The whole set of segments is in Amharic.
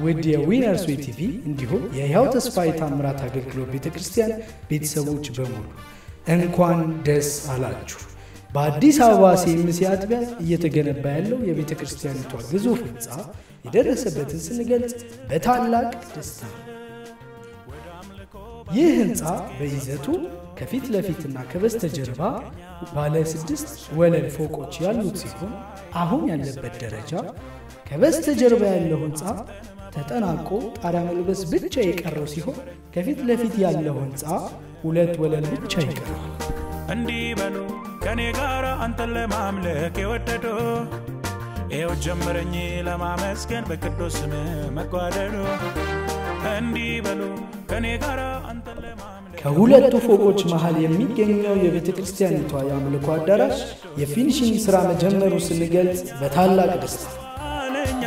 ውድ የዊነርስ ዌይ ቲቪ እንዲሁም የሕያው ተስፋ የታምራት አገልግሎት ቤተ ክርስቲያን ቤተሰቦች በሙሉ እንኳን ደስ አላችሁ። በአዲስ አበባ ሴምሴ አጥቢያ እየተገነባ ያለው የቤተ ክርስቲያኒቷ ግዙፍ ሕንፃ የደረሰበትን ስንገልጽ በታላቅ ደስታ ነው። ይህ ሕንፃ በይዘቱ ከፊት ለፊትና ከበስተጀርባ ባለ ስድስት ወለል ፎቆች ያሉት ሲሆን አሁን ያለበት ደረጃ ከበስተጀርባ ያለው ሕንፃ ተጠናቆ ጣሪያ መልበስ ብቻ የቀረው ሲሆን ከፊት ለፊት ያለው ሕንፃ ሁለት ወለል ብቻ ይቀራል። እንዲህ በሉ ከኔ ጋር አንተን ለማምለክ የወደዱ ይኸው ጀመረኝ ለማመስገን በቅዱስ ስም መጓደዱ እንዲህ በሉ ከኔ ጋር አንተን ለማምለክ ከሁለቱ ፎቆች መሃል የሚገኘው የቤተ ክርስቲያኒቷ የአምልኮ አዳራሽ የፊኒሽንግ ሥራ መጀመሩ ስንገልጽ በታላቅ ደስታ ነው። አለኛ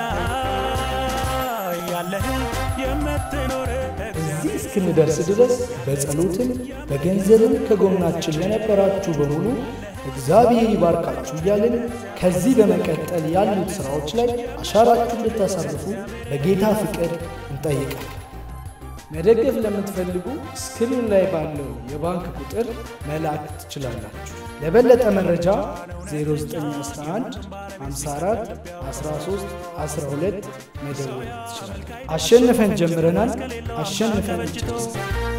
ያለህን የምትኖር እዚህ እስክንደርስ ድረስ በጸሎትም በገንዘብም ከጎናችን ለነበራችሁ በሙሉ እግዚአብሔር ይባርካችሁ እያልን ከዚህ በመቀጠል ያሉት ሥራዎች ላይ አሻራችሁ እንድታሳርፉ በጌታ ፍቅር እንጠይቃለን። መደገፍ ለምትፈልጉ ስክሪን ላይ ባለው የባንክ ቁጥር መላክ ትችላላችሁ። ለበለጠ መረጃ 0911 54 13 12 መደወል ትችላላችሁ። አሸንፈን ጀምረናል፣ አሸንፈን እንጨርሳለን።